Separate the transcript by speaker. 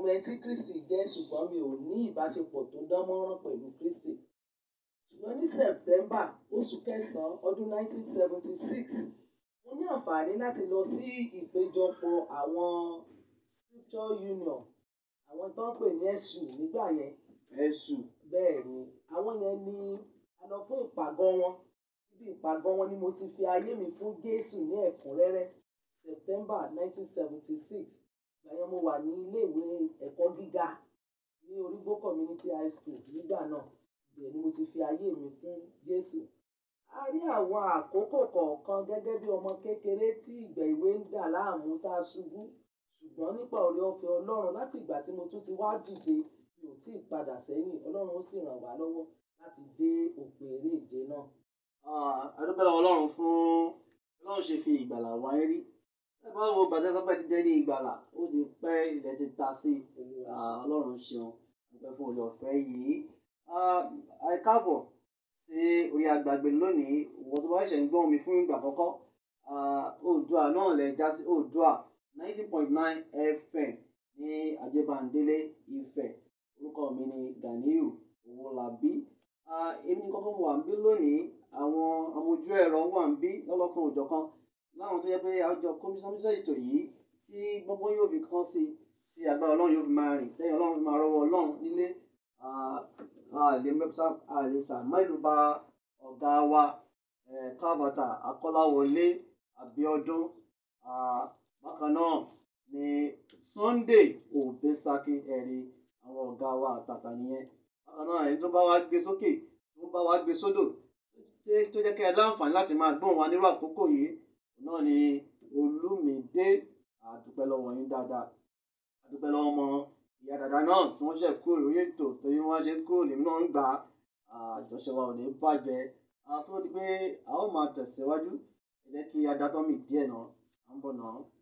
Speaker 1: mọ ẹni tí Kristi jẹ́ ṣùgbọ́n mi ò ní ìbáṣepọ̀ tó dán mọ́rán pẹ̀lú Kristi. Ṣùgbọ́n ní September oṣù kẹsàn-án ọdún 1976 mo ní àǹfààní láti lọ sí ìpéjọpọ̀ àwọn Scripture Union àwọn tó ń pè ní SU nígbà yẹn
Speaker 2: ẹ̀sùn
Speaker 1: bẹ́ẹ̀ ni àwọn yẹn ni a lọ fún ìpàgọ́ wọn ibi ìpàgọ́ wọn ni mo ti fi ayé mi fún Jésù ní ẹ̀kúnrẹ́rẹ́ September 1976 ìgbà yẹn mo wà ní iléèwé ẹ̀kọ́ gíga ní Orígbó Community High School nígbà náà ibẹ̀ ni mo ti fi ayé mi fún Jésù a rí àwọn àkókò kọ̀ọ̀kan gẹ́gẹ́ bí ọmọ kékeré tí ìgbà ìwé ń dà láàmú tá a ṣubú ṣùgbọ́n nípa oore ọ̀fẹ́ Ọlọ́run láti ìgbà tí mo tún ti wá dìde mi ò tí ì padà sẹ́yìn Ọlọ́run ó sì ràn wá lọ́wọ́ láti dé òpin eré ìje náà.
Speaker 2: adúpẹ́ lọ́wọ́ ọlọ́run fún ọlọ́run ṣe fi ìgbàlà wáyé rí ẹ bá wo bàtẹ́ sọ́pẹ́ ti jẹ́ ní ìgbàlà ó ti pẹ́ ilẹ̀ ti ta sí
Speaker 1: Olúwa
Speaker 2: Ah, ọlọ́run ṣeun dúpẹ́ fún olè ọ̀fẹ́ yìí Ah, ẹ káàbọ̀ sí orí agbàgbé lónìí ìwọ tó bá ṣẹ̀ ń gbọ́n mi fún ìgbà àkọ́kọ́ Ah, oòdùà náà lẹ já sí oòdùà ninety point nine fm ní ajébándélé ifẹ̀ orúkọ mi ni ganiyu owólabí Ah, èmi ní kọ́kọ́ wà ń bí lónìí àwọn amójú ẹ̀rọ wà ń bí lọ́lọ́kan òjọ̀kan láwọn tó yẹ pé àjọ kọmíṣánmíṣẹ́ ètò yìí tí gbogbo yóò fi kán sí tí agbára ọlọ́run yóò fi máa rìn lẹ́yìn ọlọ́run fi máa rọwọ́ ọlọ́run nílé Ah, a lè mẹ́fà a lè sàmáìlú bá ọ̀gá wa eh, kábàtà akọ́láwọlé abiodun Ah, bákan náà ni sunday òbẹ́sàkí ẹ̀rí àwọn ọ̀gá wa àtàtà nìyẹn bákan náà ẹni tó bá wá gbé sókè tó bá wá gbé sódò tó- tó jẹ́ kí ẹ láǹfààní láti máa gbóhùn wa nírú àkókò yìí náà ni olúmídé àdúpẹ́ lọ́wọ́ yín dáadáa àdúpẹ́ lọ́wọ́ ọmọ ìyá dàda náà tí wọ́n ṣe kúrò lórí ètò torí wọ́n ṣe kúrò lèmi náà ń gbà á àjọṣe wa ò ní bàjẹ́ àtúntò di pé a ó máa tẹ̀síwájú ẹ jẹ́ kí adátọ́ mi díẹ̀ náà à ń bọ̀ náà.